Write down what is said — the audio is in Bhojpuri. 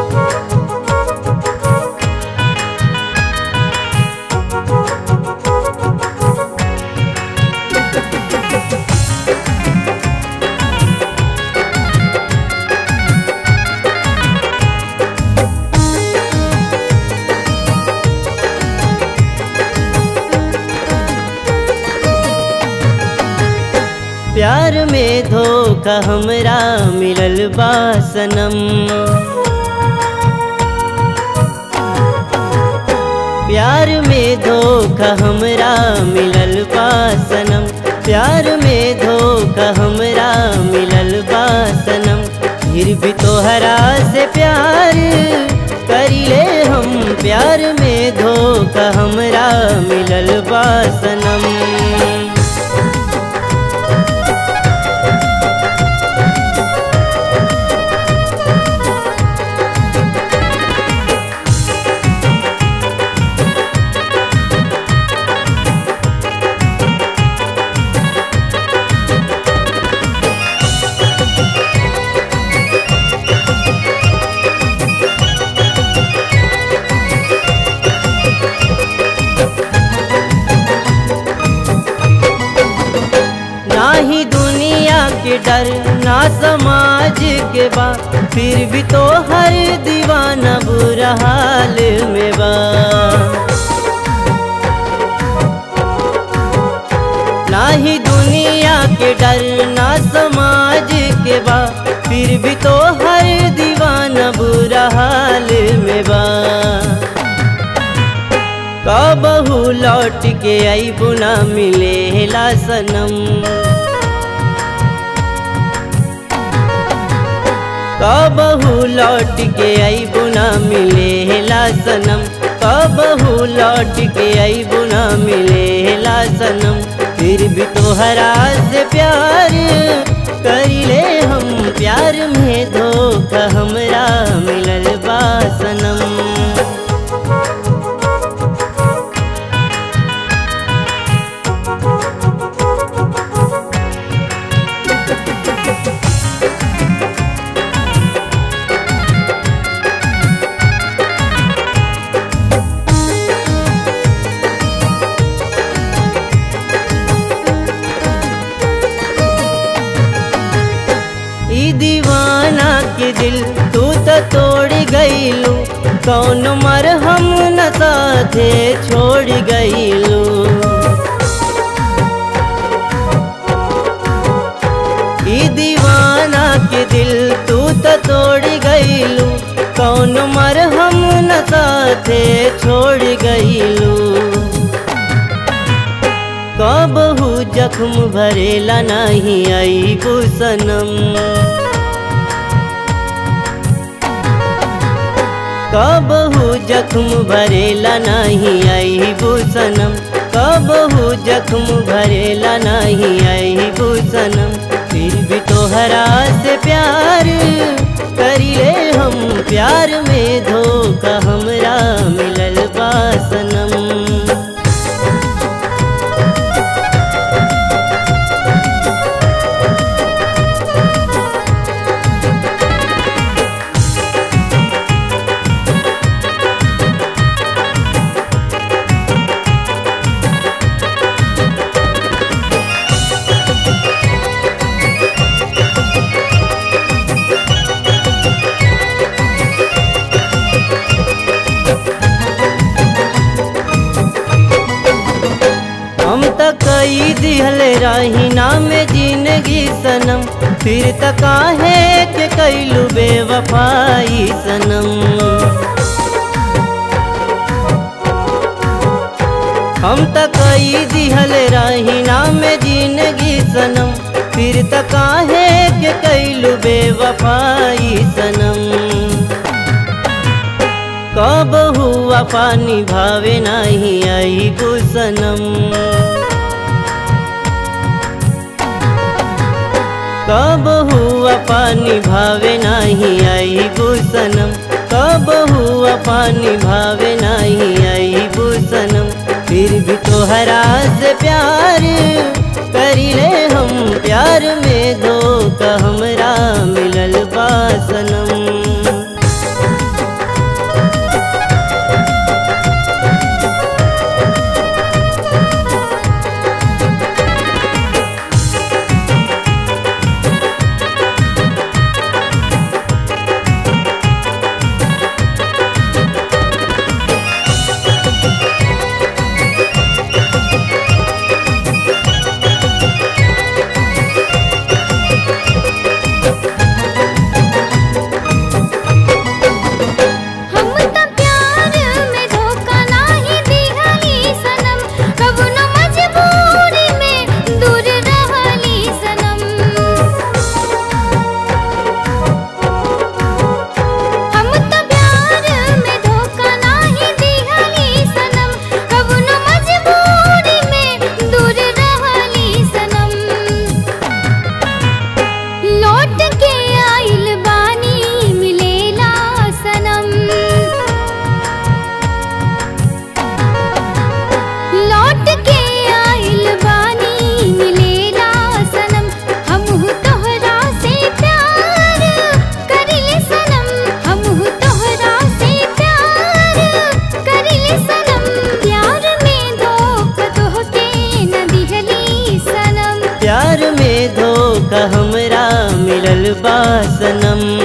प्यार में धोखा हमरा मिलल बा सनम प्यार में धोखा हमरा मिलल बा सनम प्यार में धोखा हमरा मिलल बा सनम फिर भी तोहरा से प्यार करिले हम प्यार में धोखा हमरा मिलल बा सनम ना ही दुनिया के डर ना समाज के बा फिर भी तो हर दीवाना बुरा हाल में बा ना ही दुनिया के डर ना समाज के बा फिर भी तो हर दीवाना बुरा हाल में बा कबहू लौट के आई बुना मिले ला सनम कबहू लौट के आई बुना मिले ला सनम कबहू लौट के आई बुना मिले ला सनम फिर भी तोहरा से प्यार करिले हम प्यार में धोखा हमरा मिलल बा सनम ई दीवाना के दिल तू तो तोड़ गईलू कौन मरहम न साथे छोड़ गईलू ई दीवाना के दिल तू तो तोड़ गईलू कौन मरहम न साथे छोड़ गईलू कबहू जख्म भरेला नहीं आई सनम कबहू जख्म भरेला नहीं आई सनम कबहू जख्म भरेला नहीं आई सनम फिर भी तोहरा से प्यार करिले हम प्यार में धोखा हमरा मिलल बा सनम हम त कई दिहल रही नाम जिंदगी सनम फिर त काहे के कैलू बेवफाई सनम हम त कई दिहल रही नाम जिंदगी सनम फिर त काहे के कैलू बेवफाई सनम कब हुआ पानी भावे नहीं आई सनम कब हुआ पानी भावे नहीं आई सनम कब हुआ पानी भावे नहीं आई सनम फिर भी तोहरा से प्यार करिले हम प्यार में धोखा हमरा मिलल बा सनम मिलल बा सनम